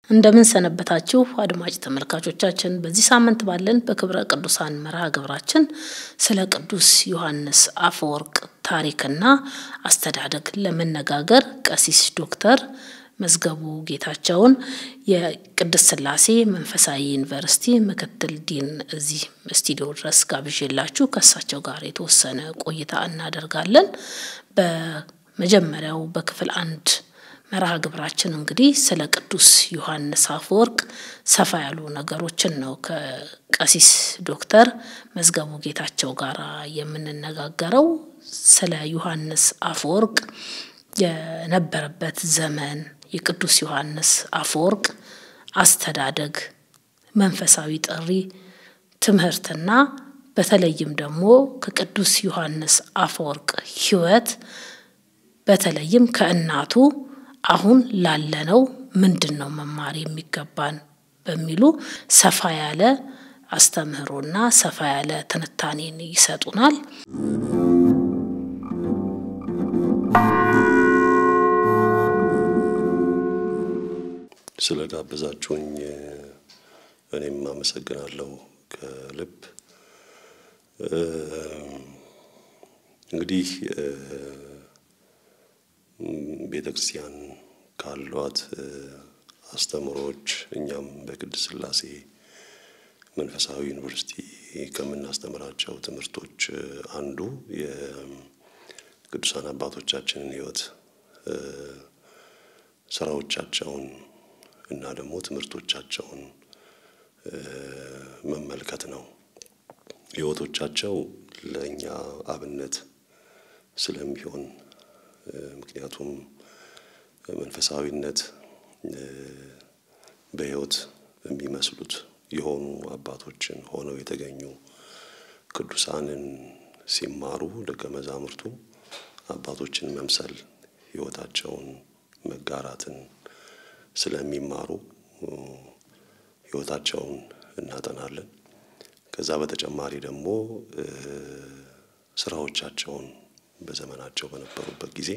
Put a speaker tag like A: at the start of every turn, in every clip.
A: እንደምን ሰነበታችሁ አድማጭ ተመልካቾቻችን። በዚህ ሳምንት ባለን በክብረ ቅዱሳን መርሃ ግብራችን ስለ ቅዱስ ዮሐንስ አፈወርቅ ታሪክና አስተዳደግ ለመነጋገር ቀሲስ ዶክተር መዝገቡ ጌታቸውን የቅድስት ሥላሴ መንፈሳዊ ዩኒቨርሲቲ ምክትል ዲን እዚህ ስቱዲዮ ድረስ ጋብዤላችሁ ከእሳቸው ጋር የተወሰነ ቆይታ እናደርጋለን። በመጀመሪያው በክፍል አንድ መርሃ ግብራችን እንግዲህ ስለ ቅዱስ ዮሐንስ አፈወርቅ ሰፋ ያሉ ነገሮችን ነው ከቀሲስ ዶክተር መዝገቡ ጌታቸው ጋር የምንነጋገረው። ስለ ዮሐንስ አፈወርቅ የነበረበት ዘመን፣ የቅዱስ ዮሐንስ አፈወርቅ አስተዳደግ፣ መንፈሳዊ ጥሪ፣ ትምህርትና በተለይም ደግሞ ከቅዱስ ዮሐንስ አፈወርቅ ሕይወት በተለይም ከእናቱ አሁን ላለነው ምንድን ነው መማር የሚገባን በሚሉ ሰፋ ያለ አስተምህሮና ሰፋ ያለ ትንታኔን ይሰጡናል።
B: ስለ ጋበዛችሁኝ እኔም አመሰግናለሁ ከልብ። እንግዲህ ቤተ ክርስቲያን ካሏት አስተምሮች እኛም በቅድስት ሥላሴ መንፈሳዊ ዩኒቨርሲቲ ከምናስተምራቸው ትምህርቶች አንዱ የቅዱሳን አባቶቻችንን ሕይወት ስራዎቻቸውን እና ደግሞ ትምህርቶቻቸውን መመልከት ነው። ሕይወቶቻቸው ለእኛ አብነት ስለሚሆን ምክንያቱም መንፈሳዊነት በሕይወት የሚመስሉት የሆኑ አባቶችን ሆነው የተገኙ ቅዱሳንን ሲማሩ ደቀ መዛሙርቱ አባቶችን መምሰል ሕይወታቸውን መጋራትን ስለሚማሩ ሕይወታቸውን እናጠናለን። ከዛ በተጨማሪ ደግሞ ስራዎቻቸውን በዘመናቸው በነበሩበት ጊዜ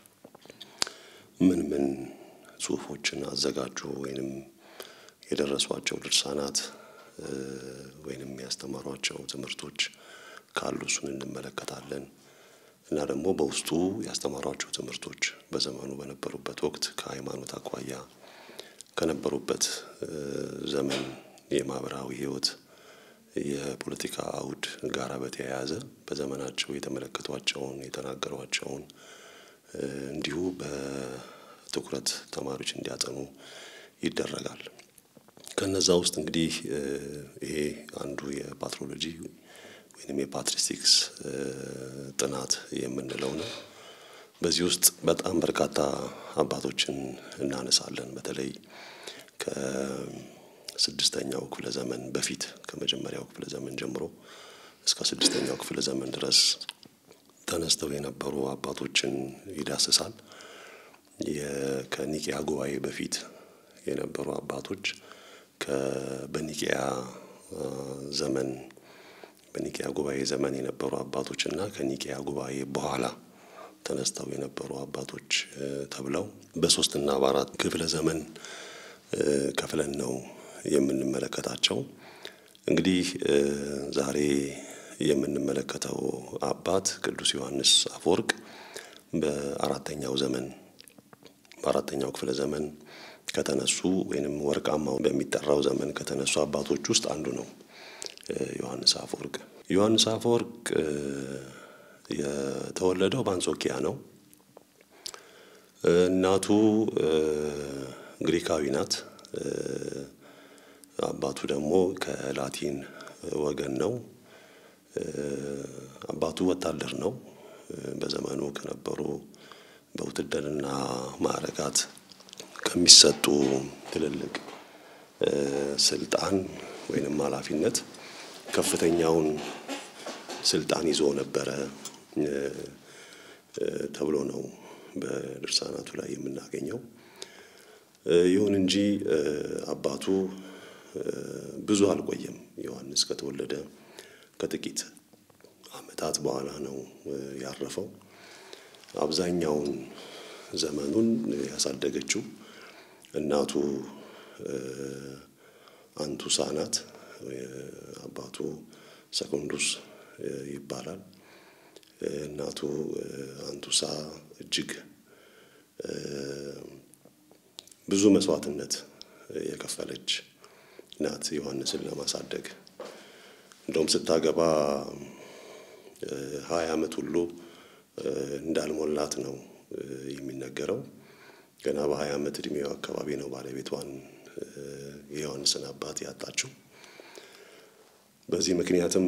B: ምን ምን ጽሁፎችን አዘጋጁ ወይንም የደረሷቸው ድርሳናት ወይንም ያስተማሯቸው ትምህርቶች ካሉ እሱን እንመለከታለን እና ደግሞ በውስጡ ያስተማሯቸው ትምህርቶች በዘመኑ በነበሩበት ወቅት ከሃይማኖት አኳያ ከነበሩበት ዘመን የማህበራዊ ሕይወት የፖለቲካ አውድ ጋራ በተያያዘ በዘመናቸው የተመለከቷቸውን የተናገሯቸውን እንዲሁ በትኩረት ተማሪዎች እንዲያጠኑ ይደረጋል። ከነዛ ውስጥ እንግዲህ ይሄ አንዱ የፓትሮሎጂ ወይም የፓትሪስቲክስ ጥናት የምንለው ነው። በዚህ ውስጥ በጣም በርካታ አባቶችን እናነሳለን። በተለይ ከስድስተኛው ክፍለ ዘመን በፊት ከመጀመሪያው ክፍለ ዘመን ጀምሮ እስከ ስድስተኛው ክፍለ ዘመን ድረስ ተነስተው የነበሩ አባቶችን ይዳስሳል። ከኒቂያ ጉባኤ በፊት የነበሩ አባቶች በኒቂያ ዘመን በኒቂያ ጉባኤ ዘመን የነበሩ አባቶች እና ከኒቂያ ጉባኤ በኋላ ተነስተው የነበሩ አባቶች ተብለው በሶስትና በአራት ክፍለ ዘመን ከፍለን ነው የምንመለከታቸው። እንግዲህ ዛሬ የምንመለከተው አባት ቅዱስ ዮሐንስ አፈወርቅ በአራተኛው ዘመን በአራተኛው ክፍለ ዘመን ከተነሱ ወይንም ወርቃማው በሚጠራው ዘመን ከተነሱ አባቶች ውስጥ አንዱ ነው ዮሐንስ አፈወርቅ። ዮሐንስ አፈወርቅ የተወለደው በአንጾኪያ ነው። እናቱ ግሪካዊ ናት። አባቱ ደግሞ ከላቲን ወገን ነው። አባቱ ወታደር ነው። በዘመኑ ከነበሩ በውትድርና ማዕረጋት ከሚሰጡ ትልልቅ ስልጣን ወይንም ኃላፊነት ከፍተኛውን ስልጣን ይዞ ነበረ ተብሎ ነው በድርሳናቱ ላይ የምናገኘው። ይሁን እንጂ አባቱ ብዙ አልቆየም። ዮሐንስ ከተወለደ ከጥቂት ዓመታት በኋላ ነው ያረፈው። አብዛኛውን ዘመኑን ያሳደገችው እናቱ አንቱሳ ናት። አባቱ ሰኮንዱስ ይባላል። እናቱ አንቱሳ እጅግ ብዙ መስዋዕትነት የከፈለች ናት ዮሐንስን ለማሳደግ። እንደውም ስታገባ ሀያ ዓመት ሁሉ እንዳልሞላት ነው የሚነገረው። ገና በሀያ ዓመት እድሜው አካባቢ ነው ባለቤቷን የዮሐንስን አባት ያጣችው። በዚህ ምክንያትም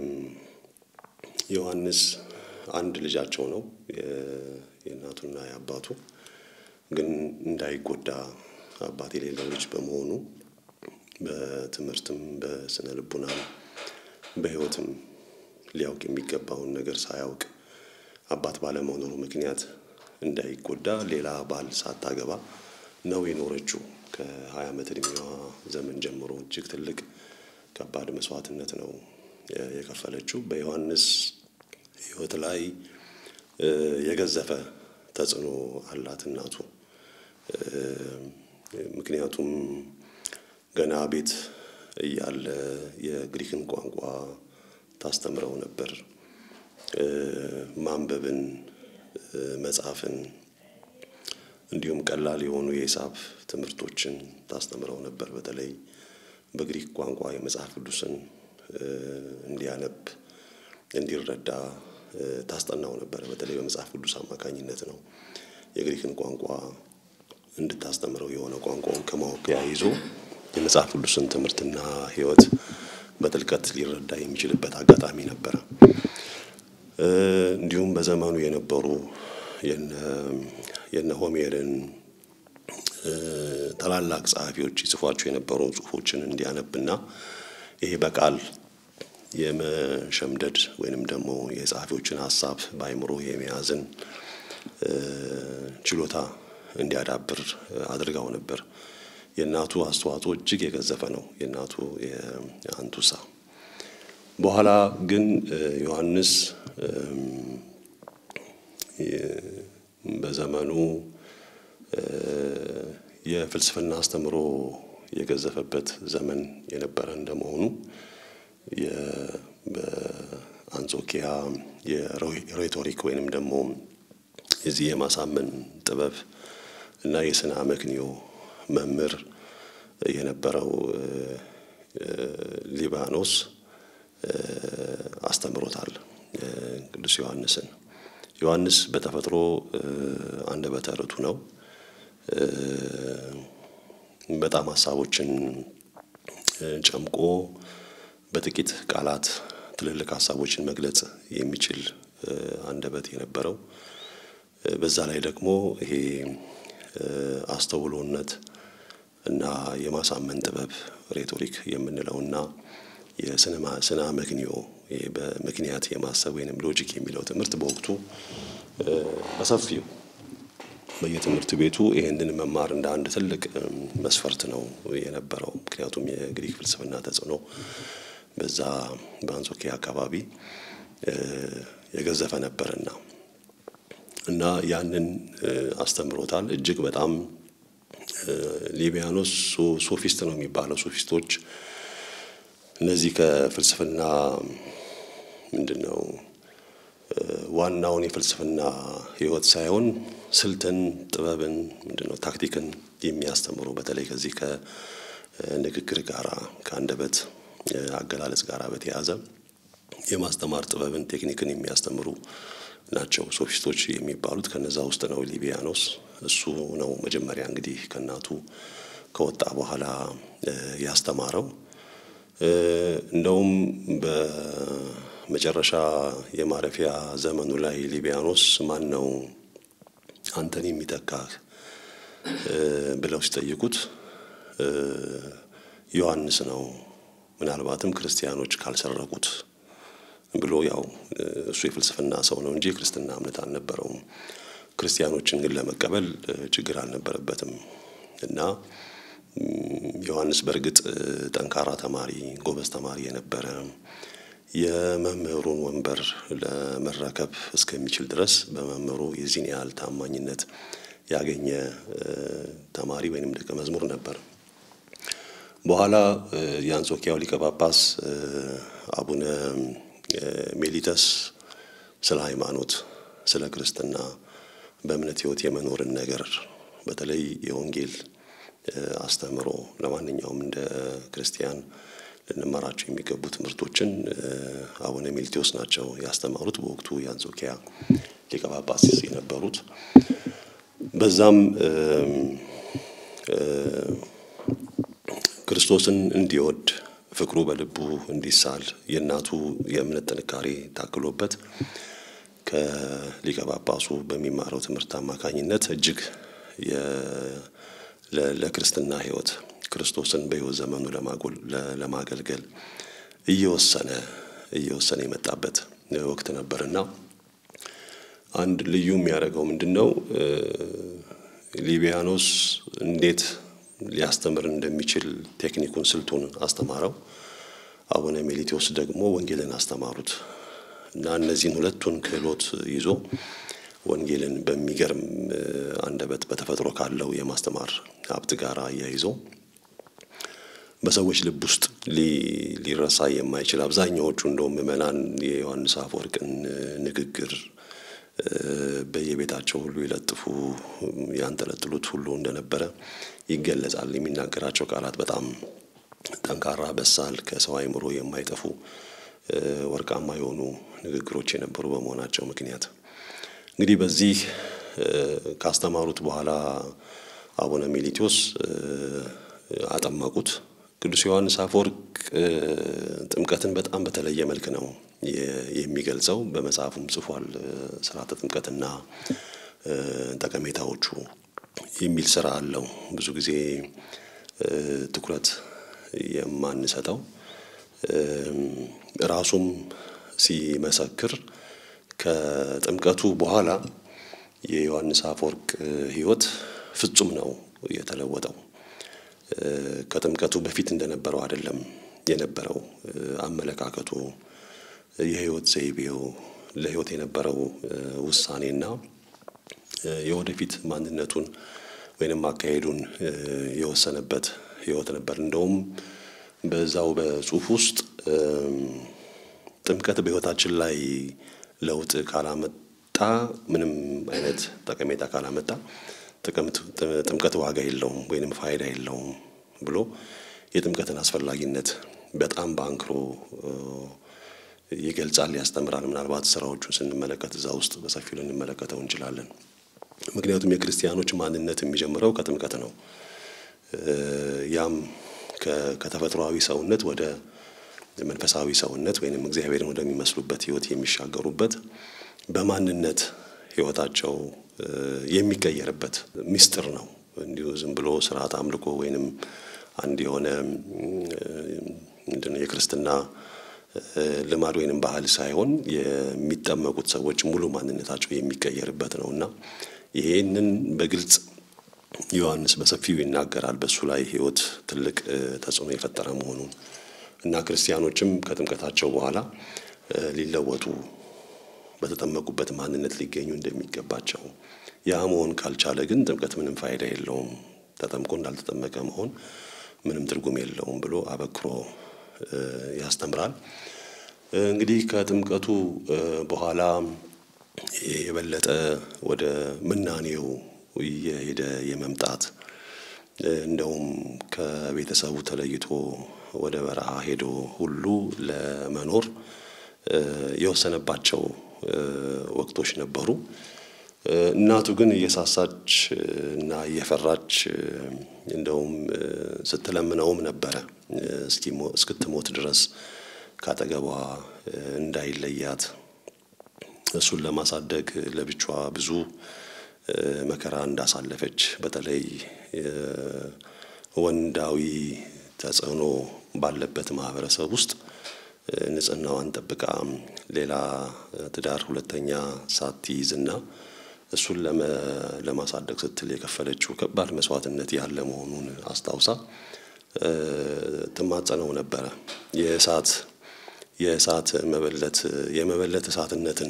B: ዮሐንስ አንድ ልጃቸው ነው የእናቱና የአባቱ ግን እንዳይጎዳ አባት የሌለው ልጅ በመሆኑ በትምህርትም በስነ ልቡናም በሕይወትም ሊያውቅ የሚገባውን ነገር ሳያውቅ አባት ባለመኖሩ ምክንያት እንዳይጎዳ ሌላ ባል ሳታገባ ነው የኖረችው። ከሀያ ዓመት እድሜዋ ዘመን ጀምሮ እጅግ ትልቅ ከባድ መስዋዕትነት ነው የከፈለችው። በዮሐንስ ሕይወት ላይ የገዘፈ ተጽዕኖ አላት እናቱ። ምክንያቱም ገና ቤት እያለ የግሪክን ቋንቋ ታስተምረው ነበር። ማንበብን፣ መጻፍን እንዲሁም ቀላል የሆኑ የሂሳብ ትምህርቶችን ታስተምረው ነበር። በተለይ በግሪክ ቋንቋ የመጽሐፍ ቅዱስን እንዲያነብ እንዲረዳ ታስጠናው ነበር። በተለይ በመጽሐፍ ቅዱስ አማካኝነት ነው የግሪክን ቋንቋ እንድታስተምረው የሆነ ቋንቋውን ከማወቅ ያይዞ የመጽሐፍ ቅዱስን ትምህርትና ሕይወት በጥልቀት ሊረዳ የሚችልበት አጋጣሚ ነበረ። እንዲሁም በዘመኑ የነበሩ የነ ሆሜርን ታላላቅ ጸሐፊዎች ይጽፏቸው የነበሩ ጽሑፎችን እንዲያነብና ይሄ በቃል የመሸምደድ ወይንም ደግሞ የጸሐፊዎችን ሀሳብ በአይምሮ የመያዝን ችሎታ እንዲያዳብር አድርጋው ነበር። የእናቱ አስተዋጽኦ እጅግ የገዘፈ ነው። የእናቱ የአንቱሳ በኋላ ግን ዮሐንስ በዘመኑ የፍልስፍና አስተምሮ የገዘፈበት ዘመን የነበረ እንደመሆኑ በአንጾኪያ የሬቶሪክ ወይንም ደግሞ የዚህ የማሳመን ጥበብ እና የስነ አመክንዮ መምህር የነበረው ሊባኖስ አስተምሮታል ቅዱስ ዮሐንስን። ዮሐንስ በተፈጥሮ አንደበተ ርቱዕ ነው። በጣም ሀሳቦችን ጨምቆ በጥቂት ቃላት ትልልቅ ሀሳቦችን መግለጽ የሚችል አንደበት የነበረው በዛ ላይ ደግሞ ይሄ አስተውሎነት እና የማሳመን ጥበብ ሬቶሪክ የምንለውና የስነ አመክንዮ በምክንያት የማሰብ ወይንም ሎጂክ የሚለው ትምህርት በወቅቱ በሰፊው በየትምህርት ቤቱ ይህንን መማር እንደ አንድ ትልቅ መስፈርት ነው የነበረው። ምክንያቱም የግሪክ ፍልስፍና ተጽዕኖ በዛ በአንጾኪያ አካባቢ የገዘፈ ነበርና እና ያንን አስተምሮታል። እጅግ በጣም ሊቢያኖስ ሶፊስት ነው የሚባለው። ሶፊስቶች እነዚህ ከፍልስፍና ምንድን ነው ዋናውን የፍልስፍና ሕይወት ሳይሆን ስልትን፣ ጥበብን፣ ምንድን ነው ታክቲክን የሚያስተምሩ በተለይ ከዚህ ከንግግር ጋራ ከአንደበት አገላለጽ ጋራ በተያያዘ የማስተማር ጥበብን፣ ቴክኒክን የሚያስተምሩ ናቸው ሶፊስቶች የሚባሉት። ከነዛ ውስጥ ነው ሊቢያኖስ። እሱ ነው መጀመሪያ እንግዲህ ከእናቱ ከወጣ በኋላ ያስተማረው። እንደውም በመጨረሻ የማረፊያ ዘመኑ ላይ ሊቢያኖስ ማን ነው አንተን የሚተካህ ብለው ሲጠይቁት ዮሐንስ ነው ምናልባትም ክርስቲያኖች ካልሰረቁት ብሎ ያው እሱ የፍልስፍና ሰው ነው እንጂ የክርስትና እምነት አልነበረውም። ክርስቲያኖችን ግን ለመቀበል ችግር አልነበረበትም እና ዮሐንስ በእርግጥ ጠንካራ ተማሪ፣ ጎበዝ ተማሪ የነበረ የመምህሩን ወንበር ለመረከብ እስከሚችል ድረስ በመምህሩ የዚህን ያህል ታማኝነት ያገኘ ተማሪ ወይንም ደቀ መዝሙር ነበር። በኋላ የአንጾኪያው ሊቀ ጳጳስ አቡነ ሜሊተስ ስለ ሃይማኖት፣ ስለ ክርስትና በእምነት ሕይወት የመኖርን ነገር በተለይ የወንጌል አስተምሮ ለማንኛውም እንደ ክርስቲያን ልንመራቸው የሚገቡ ትምህርቶችን አቡነ ሜልቴዎስ ናቸው ያስተማሩት። በወቅቱ የአንጾኪያ ሊቀ ጳጳስ የነበሩት በዛም ክርስቶስን እንዲወድ ፍቅሩ በልቡ እንዲሳል የእናቱ የእምነት ጥንካሬ ታክሎበት ከሊቀ ጳጳሱ በሚማረው ትምህርት አማካኝነት እጅግ ለክርስትና ሕይወት ክርስቶስን በሕይወት ዘመኑ ለማገልገል እየወሰነ እየወሰነ የመጣበት ወቅት ነበርና አንድ ልዩ የሚያደርገው ምንድን ነው? ሊቢያኖስ እንዴት ሊያስተምር እንደሚችል ቴክኒኩን፣ ስልቱን አስተማረው። አቡነ ሜሊቴዎስ ደግሞ ወንጌልን አስተማሩት እና እነዚህን ሁለቱን ክህሎት ይዞ ወንጌልን በሚገርም አንደበት በተፈጥሮ ካለው የማስተማር ሀብት ጋር አያይዞ በሰዎች ልብ ውስጥ ሊረሳ የማይችል አብዛኛዎቹ እንደውም ምዕመናን የዮሐንስ አፈወርቅን ንግግር በየቤታቸው ሁሉ ይለጥፉ ያንጠለጥሉት ሁሉ እንደነበረ ይገለጻል። የሚናገራቸው ቃላት በጣም ጠንካራ፣ በሳል፣ ከሰው አእምሮ የማይጠፉ ወርቃማ የሆኑ ንግግሮች የነበሩ በመሆናቸው ምክንያት እንግዲህ በዚህ ካስተማሩት በኋላ አቡነ ሜሊቴዎስ አጠመቁት። ቅዱስ ዮሐንስ አፈወርቅ ጥምቀትን በጣም በተለየ መልክ ነው የሚገልጸው። በመጽሐፉም ጽፏል። ስርዓተ ጥምቀትና ጠቀሜታዎቹ የሚል ስራ አለው። ብዙ ጊዜ ትኩረት የማንሰጠው ራሱም ሲመሰክር ከጥምቀቱ በኋላ የዮሐንስ አፈወርቅ ሕይወት ፍጹም ነው የተለወጠው። ከጥምቀቱ በፊት እንደነበረው አይደለም የነበረው አመለካከቱ፣ የሕይወት ዘይቤው፣ ለሕይወት የነበረው ውሳኔና የወደፊት ማንነቱን ወይንም አካሄዱን የወሰነበት ሕይወት ነበር። እንደውም በዛው በጽሁፍ ውስጥ ጥምቀት በሕይወታችን ላይ ለውጥ ካላመጣ ምንም አይነት ጠቀሜታ ካላመጣ ጥምቀት ዋጋ የለውም ወይንም ፋይዳ የለውም ብሎ የጥምቀትን አስፈላጊነት በጣም በአንክሮ ይገልጻል፣ ያስተምራል። ምናልባት ስራዎቹን ስንመለከት እዛ ውስጥ በሰፊው ልንመለከተው እንችላለን። ምክንያቱም የክርስቲያኖች ማንነት የሚጀምረው ከጥምቀት ነው። ያም ከተፈጥሯዊ ሰውነት ወደ መንፈሳዊ ሰውነት ወይንም እግዚአብሔርን ወደሚመስሉበት ሕይወት የሚሻገሩበት በማንነት ሕይወታቸው የሚቀየርበት ምስጢር ነው። እንዲሁ ዝም ብሎ ስርዓት አምልኮ ወይንም አንድ የሆነ ምንድነው የክርስትና ልማድ ወይንም ባህል ሳይሆን የሚጠመቁት ሰዎች ሙሉ ማንነታቸው የሚቀየርበት ነው እና ይሄንን በግልጽ ዮሐንስ በሰፊው ይናገራል። በእሱ ላይ ሕይወት ትልቅ ተጽዕኖ የፈጠረ መሆኑን እና ክርስቲያኖችም ከጥምቀታቸው በኋላ ሊለወጡ በተጠመቁበት ማንነት ሊገኙ እንደሚገባቸው ያ መሆን ካልቻለ ግን ጥምቀት ምንም ፋይዳ የለውም፣ ተጠምቆ እንዳልተጠመቀ መሆን ምንም ትርጉም የለውም ብሎ አበክሮ ያስተምራል። እንግዲህ ከጥምቀቱ በኋላ የበለጠ ወደ ምናኔው እየሄደ የመምጣት እንደውም ከቤተሰቡ ተለይቶ ወደ በረሃ ሄዶ ሁሉ ለመኖር የወሰነባቸው ወቅቶች ነበሩ። እናቱ ግን እየሳሳች እና እየፈራች እንደውም ስትለምነውም ነበረ እስክትሞት ድረስ ካጠገቧ እንዳይለያት እሱን ለማሳደግ ለብቻዋ ብዙ መከራ እንዳሳለፈች በተለይ ወንዳዊ ተጽዕኖ ባለበት ማህበረሰብ ውስጥ ንጽህናዋን ጠብቃ ሌላ ትዳር ሁለተኛ ሳትይዝና እሱን ለማሳደግ ስትል የከፈለችው ከባድ መስዋዕትነት ያለ መሆኑን አስታውሳ ትማጸነው ነበረ። የእሳት የእሳት መበለት የመበለት እሳትነትን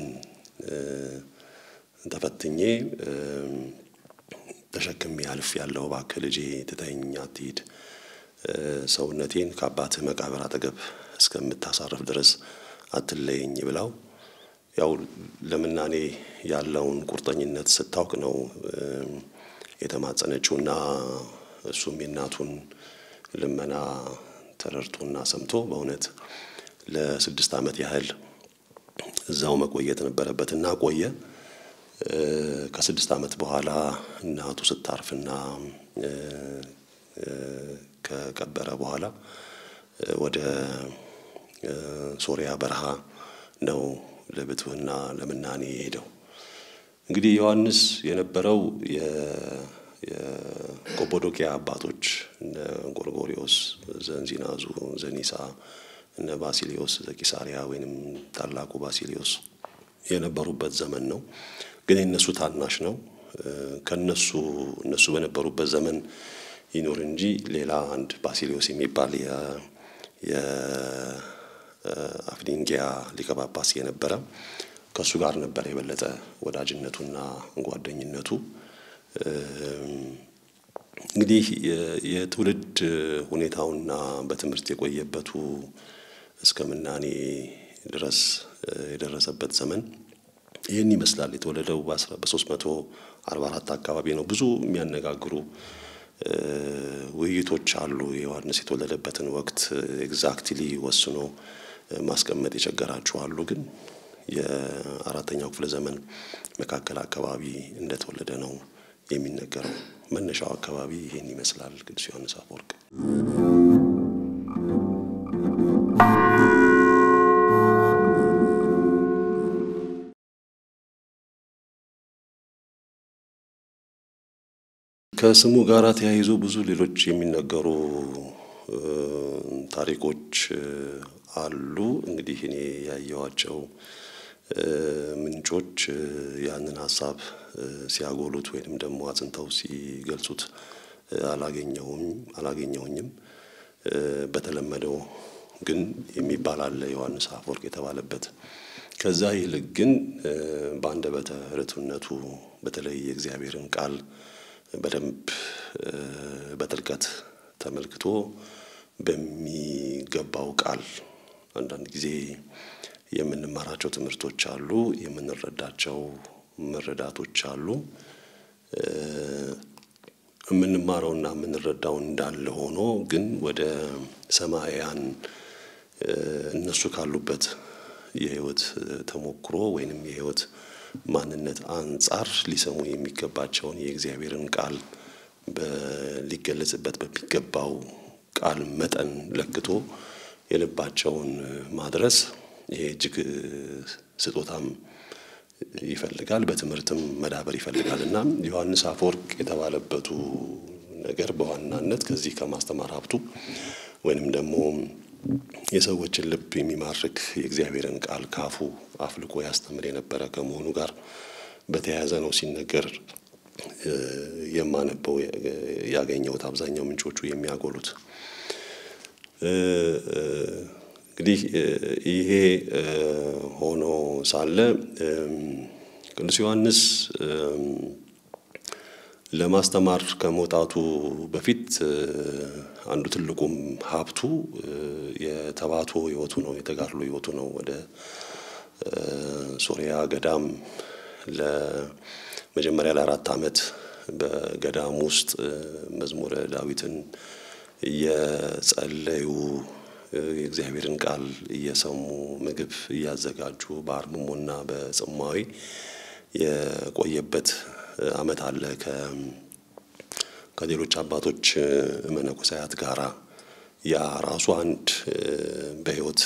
B: ተፈትኜ ተሸክሜ አልፍ ያለው እባክህ ልጄ ትተኝ አትሂድ ሰውነቴን ከአባትህ መቃብር አጠገብ እስከምታሳርፍ ድረስ አትለየኝ ብላው ያው ለምናኔ ያለውን ቁርጠኝነት ስታውቅ ነው የተማጸነችውና እሱም የእናቱን ልመና ተረድቶና ሰምቶ በእውነት ለስድስት ዓመት ያህል እዛው መቆየት ነበረበትና ቆየ። ከስድስት ዓመት በኋላ እናቱ ስታርፍና ከቀበረ በኋላ ወደ ሶሪያ በረሃ ነው ለብትውና ለምናኔ የሄደው። እንግዲህ ዮሐንስ የነበረው የቆጶዶቅያ አባቶች እነ ጎርጎሪዎስ ዘንዚናዙ፣ ዘኒሳ፣ እነ ባሲሊዮስ ዘቂሳሪያ ወይንም ታላቁ ባሲሊዮስ የነበሩበት ዘመን ነው። ግን የእነሱ ታናሽ ነው። ከነሱ እነሱ በነበሩበት ዘመን ይኑር እንጂ ሌላ አንድ ባሲሊዮስ የሚባል የአፍዲንጊያ ሊቀ ጳጳስ የነበረ ከእሱ ጋር ነበር የበለጠ ወዳጅነቱና ጓደኝነቱ። እንግዲህ የትውልድ ሁኔታውና በትምህርት የቆየበቱ እስከ ምናኔ ድረስ የደረሰበት ዘመን ይህን ይመስላል። የተወለደው በሶስት መቶ አርባ አራት አካባቢ ነው። ብዙ የሚያነጋግሩ ውይይቶች አሉ። የዮሐንስ የተወለደበትን ወቅት ኤግዛክትሊ ወስኖ ማስቀመጥ የቸገራችሁ አሉ። ግን የአራተኛው ክፍለ ዘመን መካከል አካባቢ እንደተወለደ ነው የሚነገረው። መነሻው አካባቢ ይህን ይመስላል። ቅዱስ ዮሐንስ አፈወርቅ ከስሙ ጋር ተያይዞ ብዙ ሌሎች የሚነገሩ ታሪኮች አሉ። እንግዲህ እኔ ያየኋቸው ምንጮች ያንን ሀሳብ ሲያጎሉት ወይንም ደግሞ አጽንተው ሲገልጹት አላገኘውም አላገኘውኝም። በተለመደው ግን የሚባል አለ ዮሐንስ አፈወርቅ የተባለበት። ከዛ ይልቅ ግን በአንደበተ ርቱዕነቱ በተለይ የእግዚአብሔርን ቃል በደንብ በጥልቀት ተመልክቶ በሚገባው ቃል አንዳንድ ጊዜ የምንማራቸው ትምህርቶች አሉ፣ የምንረዳቸው መረዳቶች አሉ። የምንማረውና የምንረዳው እንዳለ ሆኖ ግን ወደ ሰማያን እነሱ ካሉበት የሕይወት ተሞክሮ ወይንም የሕይወት ማንነት አንጻር ሊሰሙ የሚገባቸውን የእግዚአብሔርን ቃል ሊገለጽበት በሚገባው ቃል መጠን ለክቶ የልባቸውን ማድረስ ይሄ እጅግ ስጦታም ይፈልጋል፣ በትምህርትም መዳበር ይፈልጋል እና ዮሐንስ አፈወርቅ የተባለበቱ ነገር በዋናነት ከዚህ ከማስተማር ሀብቱ ወይንም ደግሞ የሰዎችን ልብ የሚማርክ የእግዚአብሔርን ቃል ካፉ አፍልቆ ያስተምር የነበረ ከመሆኑ ጋር በተያያዘ ነው ሲነገር የማነበው ያገኘሁት አብዛኛው ምንጮቹ የሚያጎሉት። እንግዲህ ይሄ ሆኖ ሳለ ቅዱስ ዮሐንስ ለማስተማር ከመውጣቱ በፊት አንዱ ትልቁም ሀብቱ የተባቶ ሕይወቱ ነው፣ የተጋድሎ ሕይወቱ ነው። ወደ ሶሪያ ገዳም ለመጀመሪያ ለአራት ዓመት በገዳም ውስጥ መዝሙረ ዳዊትን እየጸለዩ የእግዚአብሔርን ቃል እየሰሙ ምግብ እያዘጋጁ በአርምሞና በጽማዊ የቆየበት ዓመት አለ። ከሌሎች አባቶች መነኮሳያት ጋራ ያ ራሱ አንድ በሕይወት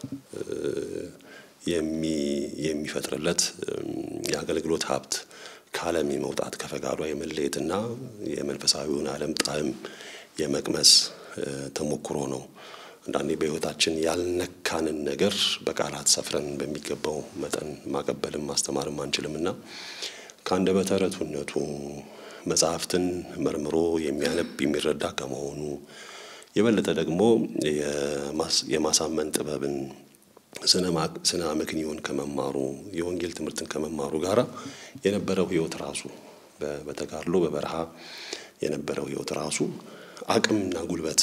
B: የሚፈጥርለት የአገልግሎት ሀብት ከዓለም የመውጣት ከፈቃዷ የመለየትና የመንፈሳዊውን ዓለም ጣዕም የመቅመስ ተሞክሮ ነው። አንዳንዴ በሕይወታችን ያልነካንን ነገር በቃላት ሰፍረን በሚገባው መጠን ማቀበልም ማስተማርም አንችልምና ከአንደበተ ርቱዕነቱ መጽሐፍትን መርምሮ የሚያነብ የሚረዳ ከመሆኑ የበለጠ ደግሞ የማሳመን ጥበብን ስነ አመክንዮን ከመማሩ የወንጌል ትምህርትን ከመማሩ ጋር የነበረው ሕይወት ራሱ በተጋድሎ በበረሃ የነበረው ሕይወት ራሱ አቅምና ጉልበት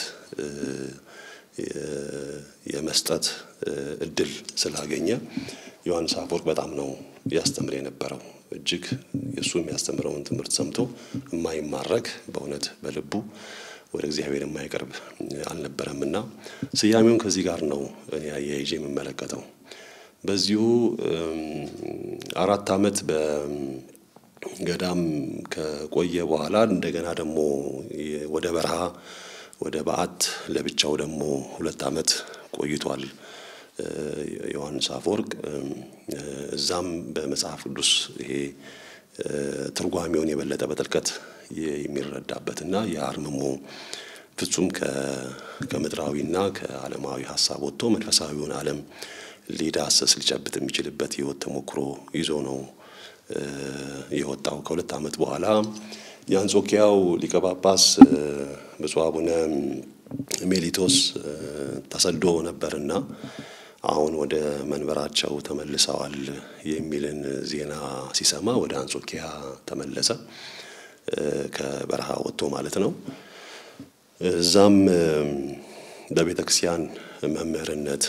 B: የመስጠት እድል ስላገኘ ዮሐንስ አፈወርቅ በጣም ነው ያስተምር የነበረው። እጅግ የእሱ የሚያስተምረውን ትምህርት ሰምቶ የማይማረክ በእውነት በልቡ ወደ እግዚአብሔር የማይቀርብ አልነበረም እና ስያሜውን ከዚህ ጋር ነው እኔ አያይዤ የምመለከተው። በዚሁ አራት ዓመት በገዳም ከቆየ በኋላ እንደገና ደግሞ ወደ በረሃ ወደ በዓት ለብቻው ደግሞ ሁለት ዓመት ቆይቷል ዮሐንስ አፈወርቅ። እዛም በመጽሐፍ ቅዱስ ይሄ ትርጓሜውን የበለጠ በጥልቀት የሚረዳበትና የአርምሞ ፍጹም ከምድራዊና ከዓለማዊ ሀሳብ ወጥቶ መንፈሳዊውን ዓለም ሊዳሰስ ሊጨብጥ የሚችልበት ሕይወት ተሞክሮ ይዞ ነው የወጣው። ከሁለት ዓመት በኋላ የአንጾኪያው ሊቀ ጳጳስ ብፁዕ አቡነ ሜሊቶስ ተሰዶ ነበርና አሁን ወደ መንበራቸው ተመልሰዋል የሚልን ዜና ሲሰማ ወደ አንጾኪያ ተመለሰ። ከበረሃ ወጥቶ ማለት ነው። እዛም በቤተ ክርስቲያን መምህርነት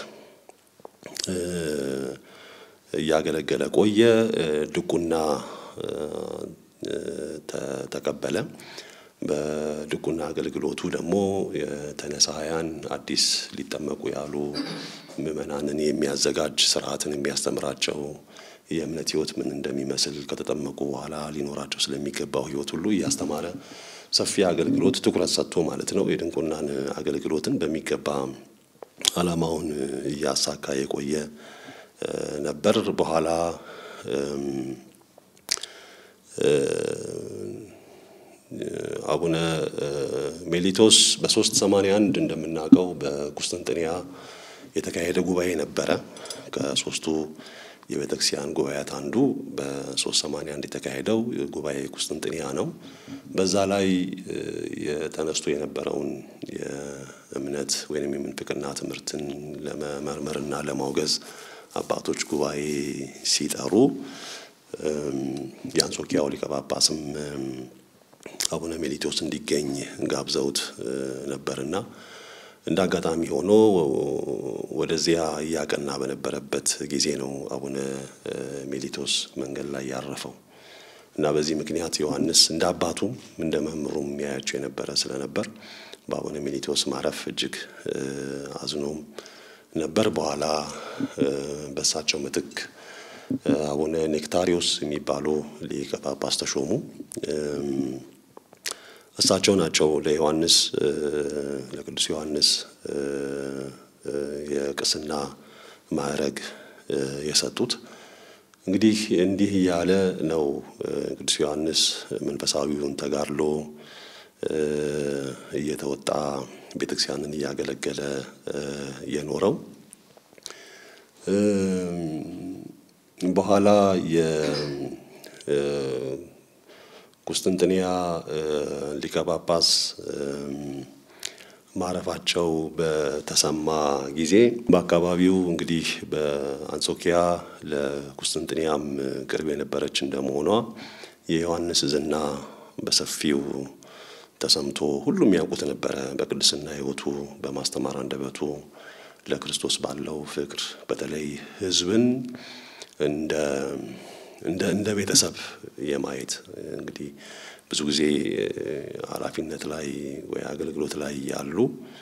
B: እያገለገለ ቆየ። ድቁና ተቀበለ። በድቁና አገልግሎቱ ደግሞ የተነሳያን አዲስ ሊጠመቁ ያሉ ምዕመናንን የሚያዘጋጅ ስርዓትን የሚያስተምራቸው የእምነት ሕይወት ምን እንደሚመስል ከተጠመቁ በኋላ ሊኖራቸው ስለሚገባው ሕይወት ሁሉ እያስተማረ ሰፊ አገልግሎት ትኩረት ሰጥቶ ማለት ነው የድንቁናን አገልግሎትን በሚገባ ዓላማውን እያሳካ የቆየ ነበር። በኋላ አቡነ ሜሊቶስ በሶስት ሰማንያ አንድ እንደምናውቀው በቁስጥንጥንያ የተካሄደ ጉባኤ ነበረ። ከሶስቱ የቤተ ክርስቲያን ጉባኤያት አንዱ በሶስት ሰማንያ አንድ የተካሄደው ጉባኤ ቁስጥንጥንያ ነው። በዛ ላይ የተነስቶ የነበረውን የእምነት ወይም የምንፍቅና ትምህርትን ለመመርመርና ለማውገዝ አባቶች ጉባኤ ሲጠሩ የአንጾኪያው ሊቀ ጳጳስም አቡነ ሜሊቶስ እንዲገኝ ጋብዘውት ነበርና እንደ አጋጣሚ ሆኖ ወደዚያ እያቀና በነበረበት ጊዜ ነው አቡነ ሜሊቶስ መንገድ ላይ ያረፈው እና በዚህ ምክንያት ዮሐንስ እንደ አባቱም እንደ መምህሩም የሚያያቸው የነበረ ስለነበር በአቡነ ሜሊቶስ ማረፍ እጅግ አዝኖም ነበር። በኋላ በእሳቸው ምትክ አቡነ ኔክታሪዮስ የሚባሉ ሊቀ ጳጳስ ተሾሙ። እሳቸው ናቸው ለዮሐንስ ለቅዱስ ዮሐንስ የቅስና ማዕረግ የሰጡት። እንግዲህ እንዲህ እያለ ነው ቅዱስ ዮሐንስ መንፈሳዊውን ተጋድሎ እየተወጣ ቤተክርስቲያንን እያገለገለ የኖረው። በኋላ የቁስጥንጥንያ ሊቀ ጳጳስ ማረፋቸው በተሰማ ጊዜ በአካባቢው እንግዲህ በአንጾኪያ ለቁስጥንጥንያም ቅርብ የነበረች እንደመሆኗ የዮሐንስ ዝና በሰፊው ተሰምቶ ሁሉም ያውቁት ነበረ። በቅድስና ሕይወቱ በማስተማር አንደበቱ ለክርስቶስ ባለው ፍቅር በተለይ ሕዝብን እንደ እንደ እንደ ቤተሰብ የማየት እንግዲህ ብዙ ጊዜ ኃላፊነት ላይ ወይ አገልግሎት ላይ ያሉ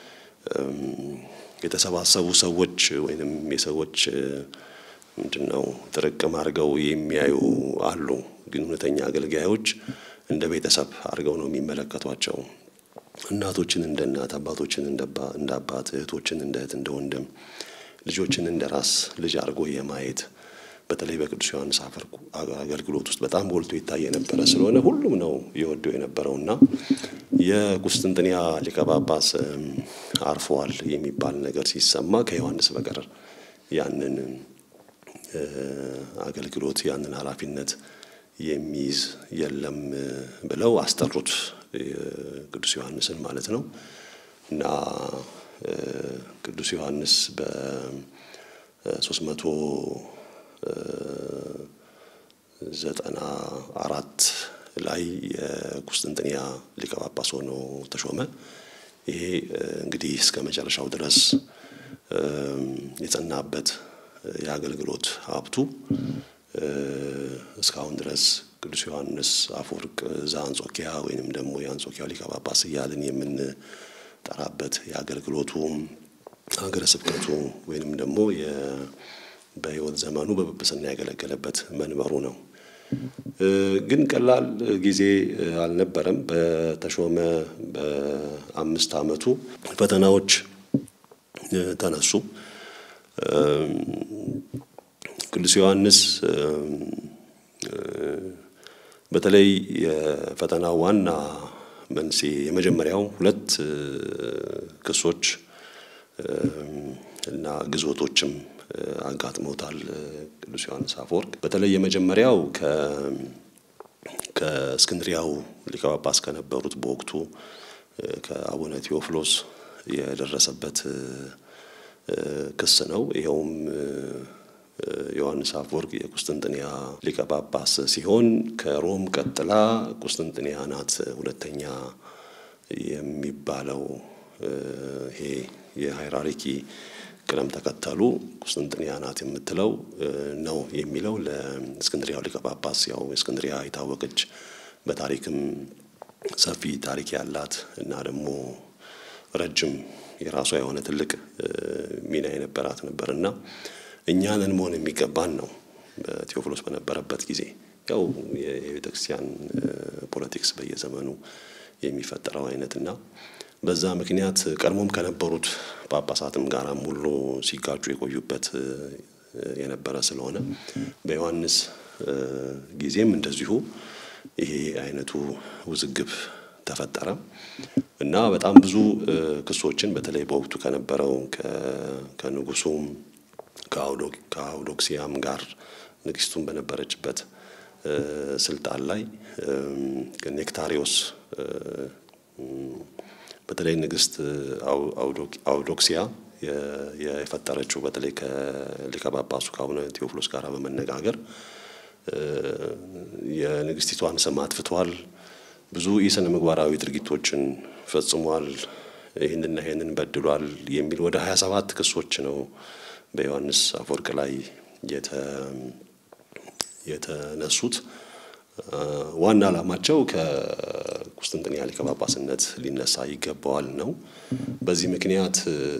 B: የተሰባሰቡ ሰዎች ወይንም የሰዎች ምንድን ነው ጥርቅም አድርገው የሚያዩ አሉ። ግን እውነተኛ አገልጋዮች እንደ ቤተሰብ አድርገው ነው የሚመለከቷቸው። እናቶችን እንደ እናት፣ አባቶችን እንደ አባት፣ እህቶችን እንደ እህት፣ እንደ ወንድም፣ ልጆችን እንደ ራስ ልጅ አድርጎ የማየት በተለይ በቅዱስ ዮሐንስ አፈወርቅ አገልግሎት ውስጥ በጣም ጎልቶ ይታይ የነበረ ስለሆነ ሁሉም ነው የወደው የነበረው እና የቁስጥንጥንያ ሊቀ ጳጳስ አርፈዋል የሚባል ነገር ሲሰማ ከዮሐንስ በቀር ያንን አገልግሎት ያንን ኃላፊነት የሚይዝ የለም ብለው አስጠሩት ቅዱስ ዮሐንስን ማለት ነው እና ቅዱስ ዮሐንስ በሶስት መቶ ዘጠና አራት ላይ የቁስጥንጥንያ ሊቀ ጳጳስ ሆኖ ተሾመ። ይሄ እንግዲህ እስከ መጨረሻው ድረስ የጸናበት የአገልግሎት ሀብቱ እስካሁን ድረስ ቅዱስ ዮሐንስ አፈወርቅ ዘአንጾኪያ ወይንም ደግሞ የአንጾኪያው ሊቀ ጳጳስ እያልን የምንጠራበት የአገልግሎቱ ሀገረ ስብከቱ ወይንም ደግሞ በሕይወት ዘመኑ በጵጵስና ያገለገለበት መንበሩ ነው። ግን ቀላል ጊዜ አልነበረም። በተሾመ በአምስት ዓመቱ ፈተናዎች ተነሱ። ቅዱስ ዮሐንስ በተለይ የፈተናው ዋና መንስኤ የመጀመሪያው ሁለት ክሶች እና ግዞቶችም አጋጥመውታል ቅዱስ ዮሐንስ አፈወርቅ። በተለይ የመጀመሪያው ከእስክንድሪያው ሊቀ ጳጳስ ከነበሩት በወቅቱ ከአቡነ ቴዎፍሎስ የደረሰበት ክስ ነው። ይኸውም ዮሐንስ አፈወርቅ የቁስጥንጥንያ ሊቀ ጳጳስ ሲሆን ከሮም ቀጥላ ቁስጥንጥንያ ናት ሁለተኛ የሚባለው ይሄ የሃይራርኪ ቅደም ተከተሉ ቁስጥንጥንያ ናት የምትለው ነው የሚለው ለእስክንድሪያው ሊቀ ጳጳስ ያው እስክንድሪያ የታወቀች በታሪክም ሰፊ ታሪክ ያላት እና ደግሞ ረጅም የራሷ የሆነ ትልቅ ሚና የነበራት ነበር እና እኛንን መሆን የሚገባን ነው። በቴዎፍሎስ በነበረበት ጊዜ ያው የቤተ ክርስቲያን ፖለቲክስ በየዘመኑ የሚፈጠረው አይነት እና በዛ ምክንያት ቀድሞም ከነበሩት ጳጳሳትም ጋራም ሁሉ ሲጋጩ የቆዩበት የነበረ ስለሆነ በዮሐንስ ጊዜም እንደዚሁ ይሄ አይነቱ ውዝግብ ተፈጠረ እና በጣም ብዙ ክሶችን በተለይ በወቅቱ ከነበረው ከንጉሱም ከአውዶክሲያም ጋር ንግስቱን በነበረችበት ስልጣን ላይ ኔክታሪዮስ በተለይ ንግስት አውዶክሲያ የፈጠረችው በተለይ ከሊቀ ጳጳሱ ከአቡነ ቴዎፍሎስ ጋር በመነጋገር የንግስቲቷን ስም አጥፍቷል፣ ብዙ ኢስነ ምግባራዊ ድርጊቶችን ፈጽሟል፣ ይህንና ይህንን በድሏል የሚል ወደ ሀያ ሰባት ክሶች ነው በዮሐንስ አፈወርቅ ላይ የተነሱት። ዋና ዓላማቸው ከቁስጥንጥንያ ሊቀ ጳጳስነት ሊነሳ ይገባዋል ነው። በዚህ ምክንያት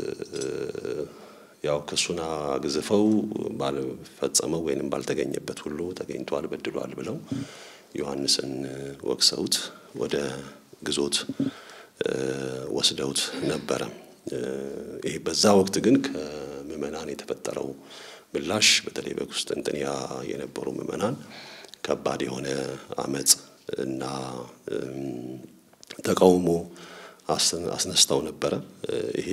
B: ያው ክሱን አግዝፈው ባልፈጸመው ወይንም ባልተገኘበት ሁሉ ተገኝቷል፣ በድሏል ብለው ዮሐንስን ወቅሰውት ወደ ግዞት ወስደውት ነበረ። ይህ በዛ ወቅት ግን ከምዕመናን የተፈጠረው ምላሽ በተለይ በቁስጥንጥንያ የነበሩ ምዕመናን ከባድ የሆነ አመፅ እና ተቃውሞ አስነስተው ነበረ። ይሄ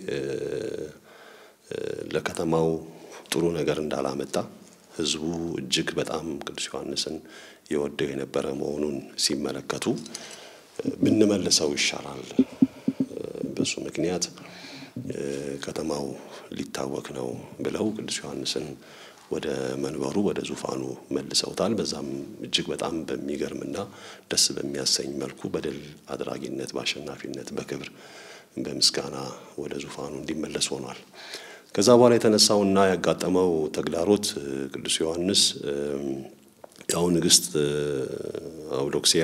B: ለከተማው ጥሩ ነገር እንዳላመጣ ሕዝቡ እጅግ በጣም ቅዱስ ዮሐንስን የወደው የነበረ መሆኑን ሲመለከቱ ብንመልሰው ይሻላል፣ በሱ ምክንያት ከተማው ሊታወክ ነው ብለው ቅዱስ ዮሐንስን ወደ መንበሩ ወደ ዙፋኑ መልሰውታል። በዛም እጅግ በጣም በሚገርምና ደስ በሚያሰኝ መልኩ በድል አድራጊነት፣ በአሸናፊነት፣ በክብር በምስጋና ወደ ዙፋኑ እንዲመለስ ሆኗል። ከዛ በኋላ የተነሳውና ያጋጠመው ተግዳሮት ቅዱስ ዮሐንስ ያው ንግስት አውዶክሲያ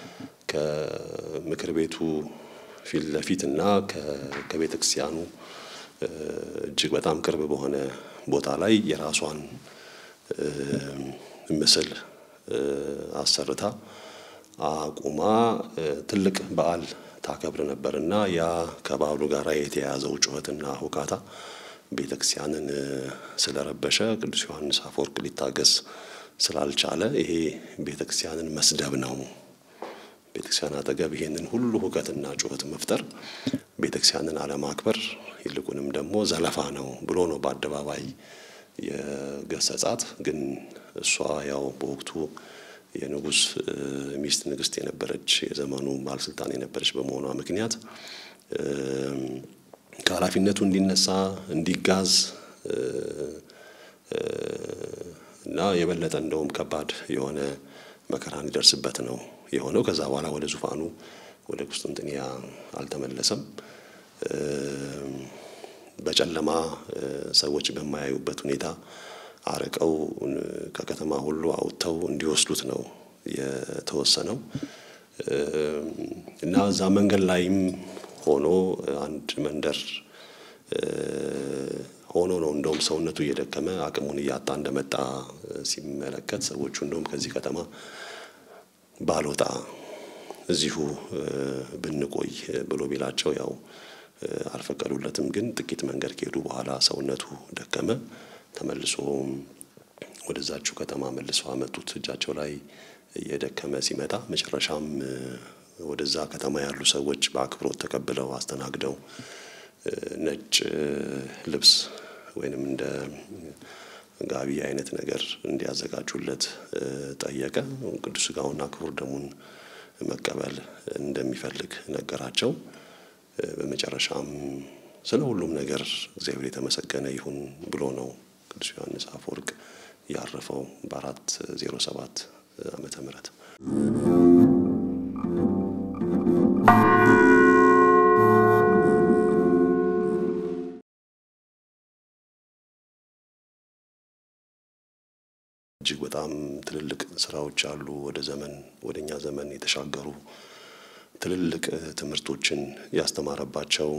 B: ከምክር ቤቱ ፊት ለፊት እና ከቤተ ክርስቲያኑ እጅግ በጣም ቅርብ በሆነ ቦታ ላይ የራሷን ምስል አሰርታ አቁማ ትልቅ በዓል ታከብር ነበር እና ያ ከበዓሉ ጋር የተያያዘው ጩኸትና ሁካታ ቤተ ክርስቲያንን ስለረበሸ ቅዱስ ዮሐንስ አፈወርቅ ሊታገስ ስላልቻለ ይሄ ቤተ ክርስቲያንን መስደብ ነው። ቤተ ክርስቲያን አጠገብ ይሄንን ሁሉ ሁከትና ጩኸት መፍጠር ቤተ ክርስቲያንን አለማክበር ይልቁንም ደግሞ ዘለፋ ነው ብሎ ነው በአደባባይ የገሰጻት። ግን እሷ ያው በወቅቱ የንጉሥ ሚስት ንግስት የነበረች የዘመኑ ባለስልጣን የነበረች በመሆኗ ምክንያት ከኃላፊነቱ እንዲነሳ እንዲጋዝ እና የበለጠ እንደውም ከባድ የሆነ መከራ እንዲደርስበት ነው የሆነው። ከዛ በኋላ ወደ ዙፋኑ ወደ ቁስጥንጥንያ አልተመለሰም። በጨለማ ሰዎች በማያዩበት ሁኔታ አርቀው ከከተማ ሁሉ አውጥተው እንዲወስዱት ነው የተወሰነው እና እዛ መንገድ ላይም ሆኖ አንድ መንደር ሆኖ ነው እንደውም ሰውነቱ እየደከመ አቅሙን እያጣ እንደመጣ ሲመለከት ሰዎቹ እንደውም ከዚህ ከተማ ባልወጣ እዚሁ ብንቆይ ብሎ ቢላቸው ያው አልፈቀዱለትም። ግን ጥቂት መንገድ ከሄዱ በኋላ ሰውነቱ ደከመ። ተመልሶ ወደዛችሁ ከተማ መልሶ አመጡት። እጃቸው ላይ እየደከመ ሲመጣ መጨረሻም ወደዛ ከተማ ያሉ ሰዎች በአክብሮት ተቀብለው አስተናግደው ነጭ ልብስ ወይንም እንደ ጋቢ አይነት ነገር እንዲያዘጋጁለት ጠየቀ። ቅዱስ ሥጋውና ክቡር ደሙን መቀበል እንደሚፈልግ ነገራቸው። በመጨረሻም ስለ ሁሉም ነገር እግዚአብሔር የተመሰገነ ይሁን ብሎ ነው ቅዱስ ዮሐንስ አፈወርቅ ያረፈው በአራት ዜሮ ሰባት ዓመተ ምህረት እጅግ በጣም ትልልቅ ስራዎች አሉ። ወደ ዘመን ወደ እኛ ዘመን የተሻገሩ ትልልቅ ትምህርቶችን ያስተማረባቸው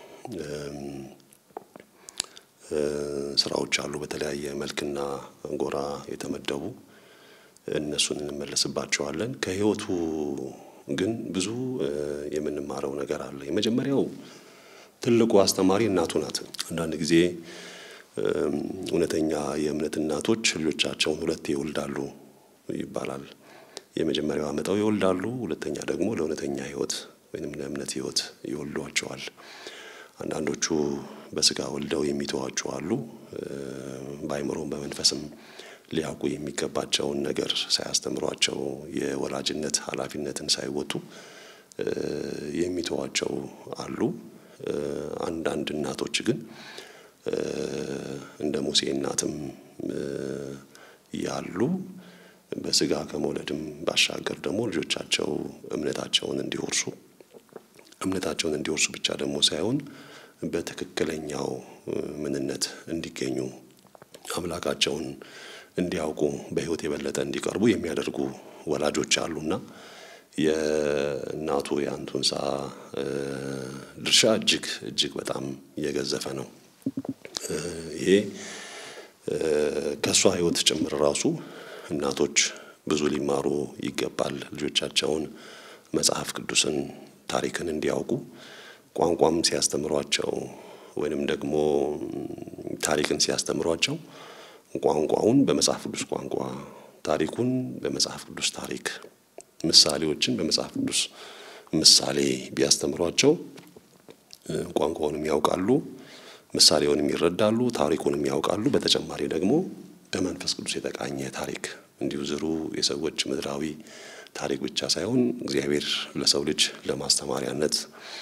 B: ስራዎች አሉ። በተለያየ መልክና ጎራ የተመደቡ እነሱን እንመለስባቸዋለን። ከህይወቱ ግን ብዙ የምንማረው ነገር አለ። የመጀመሪያው ትልቁ አስተማሪ እናቱ ናት። አንዳንድ ጊዜ እውነተኛ የእምነት እናቶች ልጆቻቸውን ሁለቴ ይወልዳሉ ይባላል። የመጀመሪያው አመጣው ይወልዳሉ፣ ሁለተኛ ደግሞ ለእውነተኛ ህይወት ወይም ለእምነት ህይወት ይወልዷቸዋል። አንዳንዶቹ በስጋ ወልደው የሚተዋቸው አሉ። በአይምሮም በመንፈስም ሊያውቁ የሚገባቸውን ነገር ሳያስተምሯቸው የወላጅነት ኃላፊነትን ሳይወጡ የሚተዋቸው አሉ። አንዳንድ እናቶች ግን እንደ ሙሴ እናትም ያሉ በስጋ ከመውለድም ባሻገር ደግሞ ልጆቻቸው እምነታቸውን እንዲወርሱ እምነታቸውን እንዲወርሱ ብቻ ደግሞ ሳይሆን በትክክለኛው ምንነት እንዲገኙ አምላካቸውን እንዲያውቁ በህይወት የበለጠ እንዲቀርቡ የሚያደርጉ ወላጆች አሉና የእናቱ የአንቱንሳ ድርሻ እጅግ እጅግ በጣም የገዘፈ ነው። ይሄ ከእሷ ህይወት ጭምር ራሱ እናቶች ብዙ ሊማሩ ይገባል። ልጆቻቸውን መጽሐፍ ቅዱስን፣ ታሪክን እንዲያውቁ ቋንቋም ሲያስተምሯቸው ወይንም ደግሞ ታሪክን ሲያስተምሯቸው ቋንቋውን በመጽሐፍ ቅዱስ ቋንቋ፣ ታሪኩን በመጽሐፍ ቅዱስ ታሪክ፣ ምሳሌዎችን በመጽሐፍ ቅዱስ ምሳሌ ቢያስተምሯቸው ቋንቋውንም ያውቃሉ፣ ምሳሌውንም ይረዳሉ፣ ታሪኩንም ያውቃሉ። በተጨማሪ ደግሞ በመንፈስ ቅዱስ የተቃኘ ታሪክ እንዲሁ ዝሩ የሰዎች ምድራዊ ታሪክ ብቻ ሳይሆን እግዚአብሔር ለሰው ልጅ ለማስተማሪያነት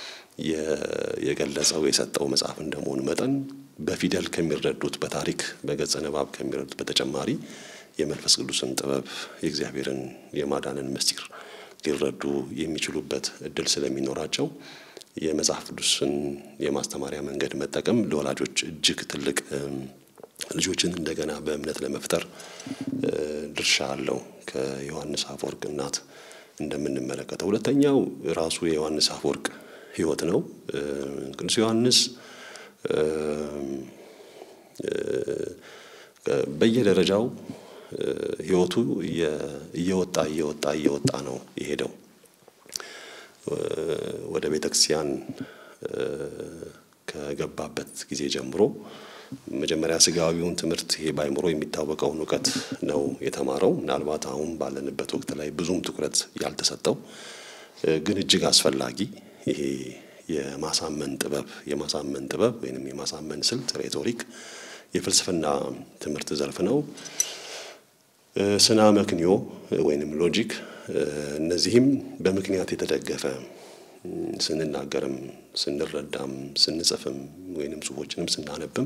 B: የገለጸው የሰጠው መጽሐፍ እንደመሆኑ መጠን በፊደል ከሚረዱት በታሪክ በገጸ ንባብ ከሚረዱት በተጨማሪ የመንፈስ ቅዱስን ጥበብ የእግዚአብሔርን የማዳንን ምስጢር ሊረዱ የሚችሉበት እድል ስለሚኖራቸው የመጽሐፍ ቅዱስን የማስተማሪያ መንገድ መጠቀም ለወላጆች እጅግ ትልቅ ልጆችን እንደገና በእምነት ለመፍጠር ድርሻ አለው። ከዮሐንስ አፈወርቅ እናት እንደምንመለከተው ሁለተኛው ራሱ የዮሐንስ አፈወርቅ ሕይወት ነው። ቅዱስ ዮሐንስ በየደረጃው ሕይወቱ እየወጣ እየወጣ እየወጣ ነው የሄደው። ወደ ቤተ ክርስቲያን ከገባበት ጊዜ ጀምሮ መጀመሪያ ስጋዊውን ትምህርት ይሄ ባይምሮ የሚታወቀውን እውቀት ነው የተማረው። ምናልባት አሁን ባለንበት ወቅት ላይ ብዙም ትኩረት ያልተሰጠው ግን እጅግ አስፈላጊ ይሄ የማሳመን ጥበብ የማሳመን ጥበብ ወይንም የማሳመን ስልት ሬቶሪክ የፍልስፍና ትምህርት ዘርፍ ነው። ስና መክንዮ ወይንም ሎጂክ፣ እነዚህም በምክንያት የተደገፈ ስንናገርም ስንረዳም ስንጽፍም ወይንም ጽሁፎችንም ስናነብም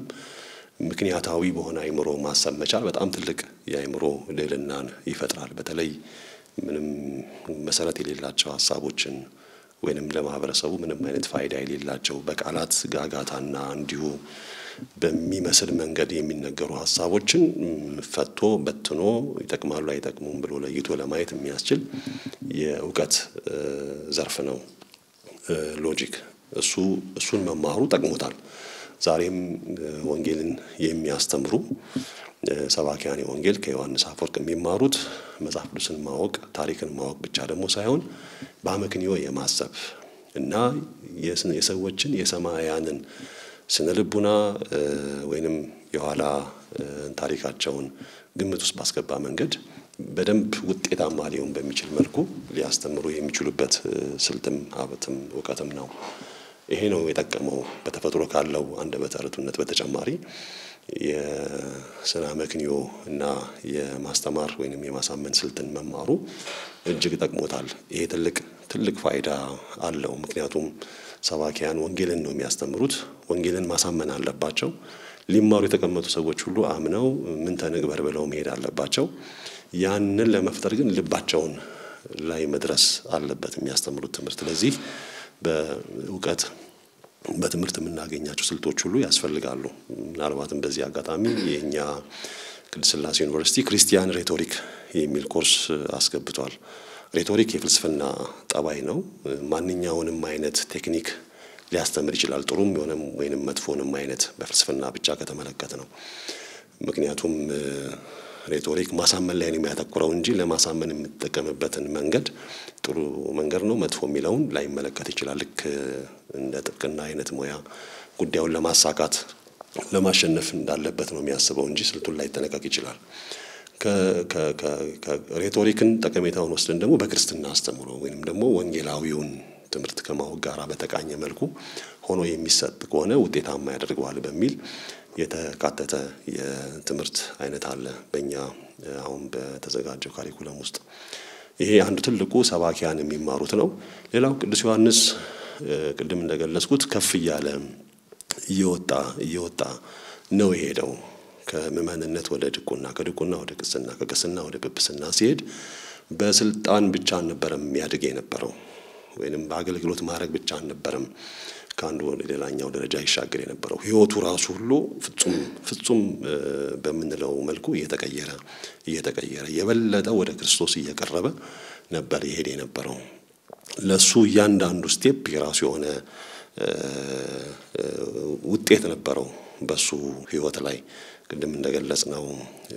B: ምክንያታዊ በሆነ አይምሮ ማሰብ መቻል በጣም ትልቅ የአይምሮ ልዕልናን ይፈጥራል። በተለይ ምንም መሰረት የሌላቸው ሀሳቦችን ወይንም ለማህበረሰቡ ምንም አይነት ፋይዳ የሌላቸው በቃላት ጋጋታና እንዲሁ በሚመስል መንገድ የሚነገሩ ሀሳቦችን ፈቶ በትኖ ይጠቅማሉ አይጠቅሙም ብሎ ለይቶ ለማየት የሚያስችል የእውቀት ዘርፍ ነው ሎጂክ። እሱ እሱን መማሩ ጠቅሞታል። ዛሬም ወንጌልን የሚያስተምሩ ሰባኪያኔ ወንጌል ከዮሐንስ አፈወርቅ የሚማሩት መጽሐፍ ቅዱስን ማወቅ ታሪክን ማወቅ ብቻ ደግሞ ሳይሆን በአመክንዮ የማሰብ እና የሰዎችን የሰማያንን ስነ ልቡና ወይንም የኋላ ታሪካቸውን ግምት ውስጥ ባስገባ መንገድ በደንብ ውጤታማ ሊሆን በሚችል መልኩ ሊያስተምሩ የሚችሉበት ስልትም ሀብትም እውቀትም ነው። ይሄ ነው የጠቀመው። በተፈጥሮ ካለው አንደበተ ርቱዕነት በተጨማሪ የስነ አመክንዮ እና የማስተማር ወይንም የማሳመን ስልትን መማሩ እጅግ ጠቅሞታል። ይሄ ትልቅ ትልቅ ፋይዳ አለው። ምክንያቱም ሰባኪያን ወንጌልን ነው የሚያስተምሩት። ወንጌልን ማሳመን አለባቸው። ሊማሩ የተቀመጡ ሰዎች ሁሉ አምነው ምን ተንግበር ብለው መሄድ አለባቸው። ያንን ለመፍጠር ግን ልባቸውን ላይ መድረስ አለበት የሚያስተምሩት ትምህርት። ስለዚህ በእውቀት በትምህርት የምናገኛቸው ስልቶች ሁሉ ያስፈልጋሉ። ምናልባትም በዚህ አጋጣሚ የእኛ ቅድስት ሥላሴ ዩኒቨርሲቲ ክርስቲያን ሬቶሪክ የሚል ኮርስ አስገብቷል። ሬቶሪክ የፍልስፍና ጠባይ ነው። ማንኛውንም አይነት ቴክኒክ ሊያስተምር ይችላል። ጥሩም የሆነም ወይንም መጥፎንም አይነት በፍልስፍና ብቻ ከተመለከት ነው። ምክንያቱም ሬቶሪክ ማሳመን ላይ ነው የሚያተኩረው እንጂ ለማሳመን የምጠቀምበትን መንገድ ጥሩ መንገድ ነው መጥፎ የሚለውን ላይመለከት ይችላል። ልክ እንደ ጥብቅና አይነት ሙያ ጉዳዩን ለማሳካት ለማሸነፍ እንዳለበት ነው የሚያስበው እንጂ ስልቱን ላይጠነቀቅ ይችላል። ሬቶሪክን ጠቀሜታውን ወስደን ደግሞ በክርስትና አስተምሮ ወይም ደግሞ ወንጌላዊውን ትምህርት ከማወቅ ጋር በተቃኘ መልኩ ሆኖ የሚሰጥ ከሆነ ውጤታማ ያደርገዋል በሚል የተካተተ የትምህርት አይነት አለ በእኛ አሁን በተዘጋጀው ካሪኩለም ውስጥ። ይሄ አንዱ ትልቁ ሰባኪያን የሚማሩት ነው። ሌላው ቅዱስ ዮሐንስ ቅድም እንደገለጽኩት ከፍ እያለ እየወጣ እየወጣ ነው የሄደው ከምዕመንነት ወደ ድቁና፣ ከድቁና ወደ ቅስና፣ ከቅስና ወደ ጵጵስና ሲሄድ በስልጣን ብቻ አልነበረም የሚያድግ የነበረው ወይንም በአገልግሎት ማድረግ ብቻ አልነበረም ከአንዱ ወደ ሌላኛው ደረጃ ይሻገር የነበረው ሕይወቱ ራሱ ሁሉ ፍጹም ፍጹም በምንለው መልኩ እየተቀየረ እየተቀየረ የበለጠ ወደ ክርስቶስ እየቀረበ ነበር ይሄድ የነበረው። ለሱ እያንዳንዱ ስቴፕ የራሱ የሆነ ውጤት ነበረው በሱ ሕይወት ላይ ቅድም እንደገለጽ ነው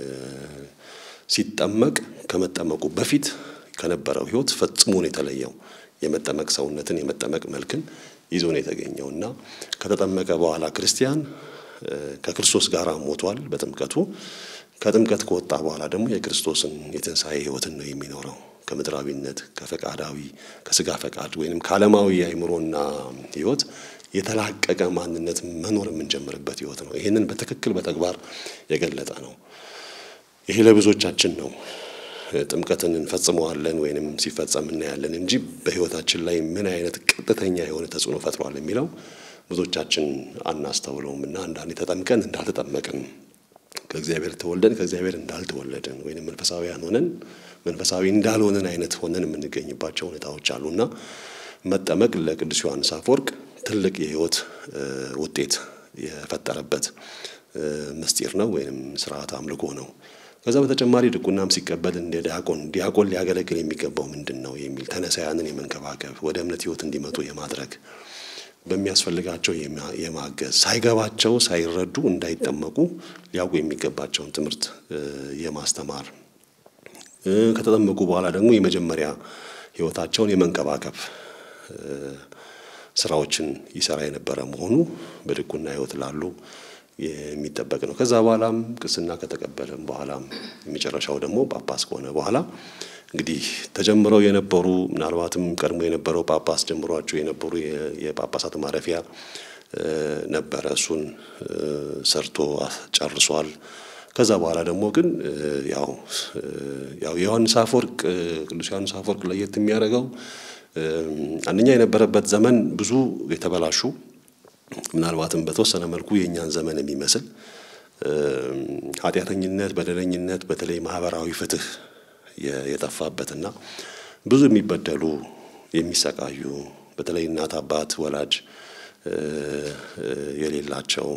B: ሲጠመቅ ከመጠመቁ በፊት ከነበረው ሕይወት ፈጽሞ ነው የተለየው። የመጠመቅ ሰውነትን የመጠመቅ መልክን ይዞ ነው የተገኘው እና ከተጠመቀ በኋላ ክርስቲያን ከክርስቶስ ጋር ሞቷል በጥምቀቱ። ከጥምቀት ከወጣ በኋላ ደግሞ የክርስቶስን የትንሣኤ ሕይወትን ነው የሚኖረው። ከምድራዊነት ከፈቃዳዊ ከስጋ ፈቃድ ወይንም ከዓለማዊ አእምሮና ሕይወት የተላቀቀ ማንነት መኖር የምንጀምርበት ሕይወት ነው። ይህንን በትክክል በተግባር የገለጠ ነው። ይሄ ለብዙዎቻችን ነው። ጥምቀትን እንፈጽመዋለን ወይንም ሲፈጸም እናያለን እንጂ በሕይወታችን ላይ ምን አይነት ቀጥተኛ የሆነ ተጽዕኖ ፈጥሯል የሚለው ብዙዎቻችን አናስተውለውም እና አንዳንዴ ተጠምቀን እንዳልተጠመቅን ከእግዚአብሔር ተወልደን ከእግዚአብሔር እንዳልተወለድን ወይንም መንፈሳዊያን ሆነን መንፈሳዊ እንዳልሆነን አይነት ሆነን የምንገኝባቸው ሁኔታዎች አሉና መጠመቅ ለቅዱስ ዮሐንስ አፈወርቅ ትልቅ የሕይወት ውጤት የፈጠረበት ምስጢር ነው ወይንም ስርዓት አምልኮ ነው። ከዛ በተጨማሪ ድቁናም ሲቀበል እንደ ዲያቆን ዲያቆን ሊያገለግል የሚገባው ምንድን ነው የሚል ተነሳያንን የመንከባከብ ወደ እምነት ሕይወት እንዲመጡ የማድረግ በሚያስፈልጋቸው የማገዝ ሳይገባቸው ሳይረዱ እንዳይጠመቁ ሊያውቁ የሚገባቸውን ትምህርት የማስተማር ከተጠመቁ በኋላ ደግሞ የመጀመሪያ ሕይወታቸውን የመንከባከብ ስራዎችን ይሰራ የነበረ መሆኑ በድቁና ሕይወት ላሉ የሚጠበቅ ነው። ከዛ በኋላም ቅስና ከተቀበለም በኋላም የመጨረሻው ደግሞ ጳጳስ ከሆነ በኋላ እንግዲህ ተጀምረው የነበሩ ምናልባትም ቀድሞ የነበረው ጳጳስ ጀምሯቸው የነበሩ የጳጳሳት ማረፊያ ነበረ። እሱን ሰርቶ ጨርሷል። ከዛ በኋላ ደግሞ ግን ያው ያው ዮሐንስ አፈወርቅ ቅዱስ ዮሐንስ አፈወርቅ ለየት የሚያደርገው አንደኛ የነበረበት ዘመን ብዙ የተበላሹ ምናልባትም በተወሰነ መልኩ የእኛን ዘመን የሚመስል ኃጢአተኝነት፣ በደለኝነት፣ በተለይ ማህበራዊ ፍትህ የጠፋበትና ብዙ የሚበደሉ የሚሰቃዩ በተለይ እናት አባት ወላጅ የሌላቸው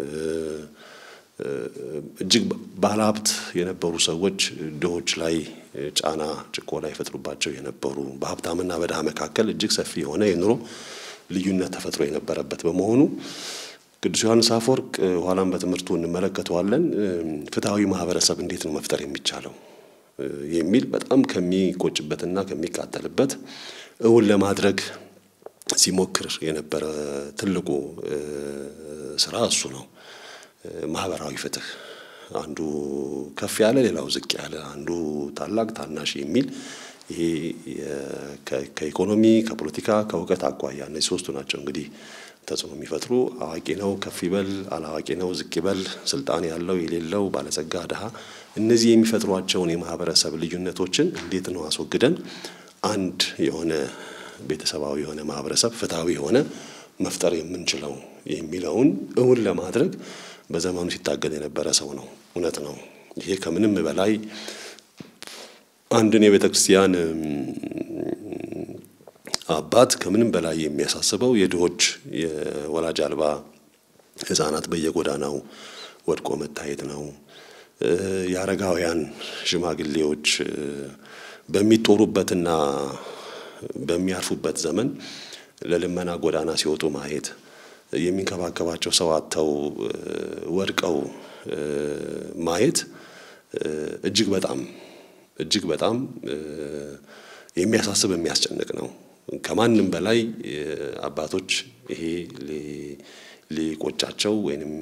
B: እጅግ ባለሀብት የነበሩ ሰዎች ድሆች ላይ ጫና ጭቆና ይፈጥሩባቸው የነበሩ በሀብታምና በድሃ መካከል እጅግ ሰፊ የሆነ የኑሮ ልዩነት ተፈጥሮ የነበረበት በመሆኑ ቅዱስ ዮሐንስ አፈወርቅ ኋላም በትምህርቱ እንመለከተዋለን። ፍትሐዊ ማህበረሰብ እንዴት ነው መፍጠር የሚቻለው የሚል በጣም ከሚቆጭበትና ከሚቃጠልበት እውን ለማድረግ ሲሞክር የነበረ ትልቁ ስራ እሱ ነው። ማህበራዊ ፍትህ አንዱ ከፍ ያለ ሌላው ዝቅ ያለ፣ አንዱ ታላቅ ታናሽ የሚል ይሄ ከኢኮኖሚ ከፖለቲካ ከእውቀት አኳያ እነዚህ ሶስቱ ናቸው እንግዲህ ተጽዕኖ የሚፈጥሩ አዋቂ ነው ከፍ ይበል፣ አላዋቂ ነው ዝቅ ይበል፣ ስልጣን ያለው የሌለው፣ ባለጸጋ ድሃ፣ እነዚህ የሚፈጥሯቸውን የማህበረሰብ ልዩነቶችን እንዴት ነው አስወግደን አንድ የሆነ ቤተሰባዊ የሆነ ማህበረሰብ ፍትሐዊ የሆነ መፍጠር የምንችለው የሚለውን እውን ለማድረግ በዘመኑ ሲታገል የነበረ ሰው ነው። እውነት ነው። ይሄ ከምንም በላይ አንድን የቤተ ክርስቲያን አባት ከምንም በላይ የሚያሳስበው የድሆች የወላጅ አልባ ሕፃናት በየጎዳናው ወድቆ መታየት ነው። የአረጋውያን ሽማግሌዎች በሚጦሩበትና በሚያርፉበት ዘመን ለልመና ጎዳና ሲወጡ ማየት የሚንከባከባቸው ሰው አጥተው ወድቀው ማየት እጅግ በጣም እጅግ በጣም የሚያሳስብ የሚያስጨንቅ ነው። ከማንም በላይ አባቶች ይሄ ሊቆጫቸው ወይንም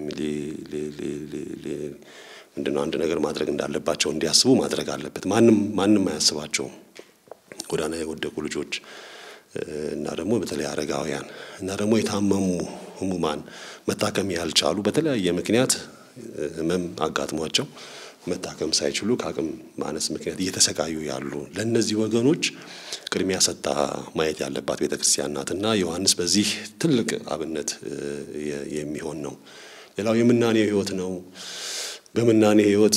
B: ምንድነው አንድ ነገር ማድረግ እንዳለባቸው እንዲያስቡ ማድረግ አለበት። ማንም ማንም አያስባቸውም። ጎዳና የወደቁ ልጆች እና ደግሞ በተለይ አረጋውያን እና ደግሞ የታመሙ ህሙማን መታከም ያልቻሉ በተለያየ ምክንያት ህመም አጋጥሟቸው መታከም ሳይችሉ ከአቅም ማነስ ምክንያት እየተሰቃዩ ያሉ ለእነዚህ ወገኖች ቅድሚያ ሰጣ ማየት ያለባት ቤተ ክርስቲያን ናት እና ዮሐንስ በዚህ ትልቅ አብነት የሚሆን ነው። ሌላው የምናኔ ህይወት ነው። በምናኔ ህይወት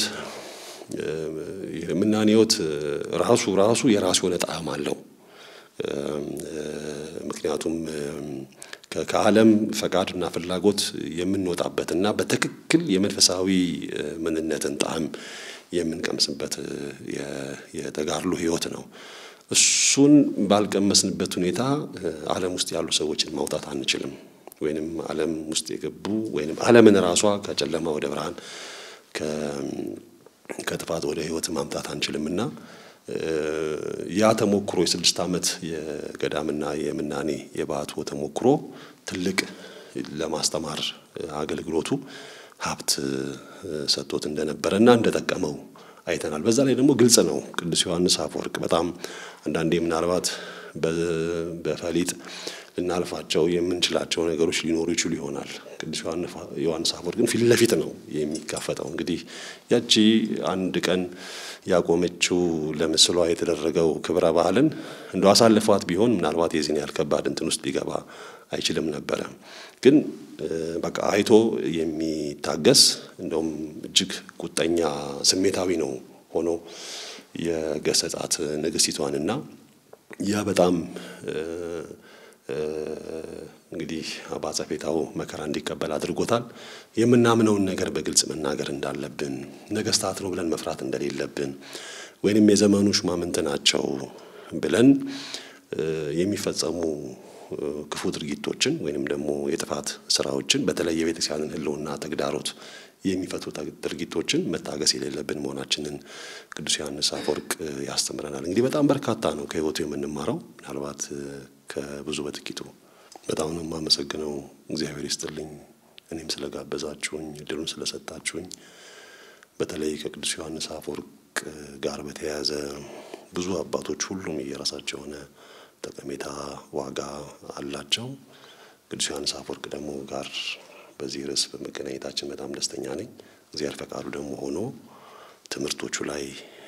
B: የምናኔ ህይወት ራሱ ራሱ የራሱ የሆነ ጣዕም አለው። ምክንያቱም ከዓለም ፈቃድና ፍላጎት የምንወጣበትና በትክክል የመንፈሳዊ ምንነትን ጣዕም የምንቀምስበት የተጋድሎ ህይወት ነው። እሱን ባልቀመስንበት ሁኔታ ዓለም ውስጥ ያሉ ሰዎችን ማውጣት አንችልም። ወይንም ዓለም ውስጥ የገቡ ወይንም ዓለምን ራሷ ከጨለማ ወደ ብርሃን ከጥፋት ወደ ህይወት ማምጣት አንችልም እና ያ ተሞክሮ የስድስት ዓመት የገዳምና የምናኔ የባህቱ ተሞክሮ ትልቅ ለማስተማር አገልግሎቱ ሀብት ሰጥቶት እንደነበረ እና እንደጠቀመው አይተናል። በዛ ላይ ደግሞ ግልጽ ነው። ቅዱስ ዮሐንስ አፈወርቅ በጣም አንዳንዴ ምናልባት በፈሊጥ ልናልፋቸው የምንችላቸው ነገሮች ሊኖሩ ይችሉ ይሆናል። ቅዱስ ዮሐንስ አፈወርቅ ግን ፊት ለፊት ነው የሚጋፈጠው። እንግዲህ ያቺ አንድ ቀን ያቆመችው ለምስሏ የተደረገው ክብረ በዓልን እንደ አሳልፏት ቢሆን ምናልባት የዚህን ያህል ከባድ እንትን ውስጥ ሊገባ አይችልም ነበረ። ግን በቃ አይቶ የሚታገስ እንደውም እጅግ ቁጠኛ ስሜታዊ ነው ሆኖ የገሰጻት ንግስቲቷንና ያ በጣም እንግዲህ በአጸፌታው መከራ እንዲቀበል አድርጎታል። የምናምነውን ነገር በግልጽ መናገር እንዳለብን፣ ነገስታት ነው ብለን መፍራት እንደሌለብን፣ ወይንም የዘመኑ ሹማምንት ናቸው ብለን የሚፈጸሙ ክፉ ድርጊቶችን ወይንም ደግሞ የጥፋት ስራዎችን በተለይ የቤተክርስቲያንን ሕልውና ተግዳሮት የሚፈቱ ድርጊቶችን መታገስ የሌለብን መሆናችንን ቅዱስ ዮሐንስ አፈወርቅ ያስተምረናል። እንግዲህ በጣም በርካታ ነው ከህይወቱ የምንማረው። ምናልባት ከብዙ በጥቂቱ በጣም ነው የማመሰግነው። እግዚአብሔር ይስጥልኝ። እኔም ስለጋበዛችሁኝ እድሉን ስለሰጣችሁኝ በተለይ ከቅዱስ ዮሐንስ አፈወርቅ ጋር በተያያዘ ብዙ አባቶች ሁሉም የራሳቸው የሆነ ጠቀሜታ ዋጋ አላቸው። ቅዱስ ዮሐንስ አፈወርቅ ደግሞ ጋር በዚህ ርዕስ በመገናኘታችን በጣም ደስተኛ ነኝ። እግዚአብሔር ፈቃዱ ደግሞ ሆኖ ትምህርቶቹ ላይ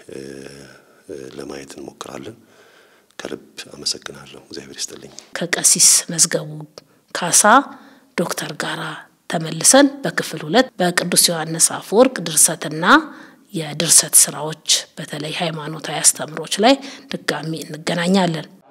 B: ለማየት እንሞክራለን። ከልብ አመሰግናለሁ። እግዚአብሔር ይስጥልኝ።
A: ከቀሲስ መዝገቡ ካሳ ዶክተር ጋራ ተመልሰን በክፍል ሁለት በቅዱስ ዮሐንስ አፈወርቅ ድርሰትና የድርሰት ስራዎች በተለይ ሃይማኖታዊ አስተምሮች ላይ ድጋሚ እንገናኛለን።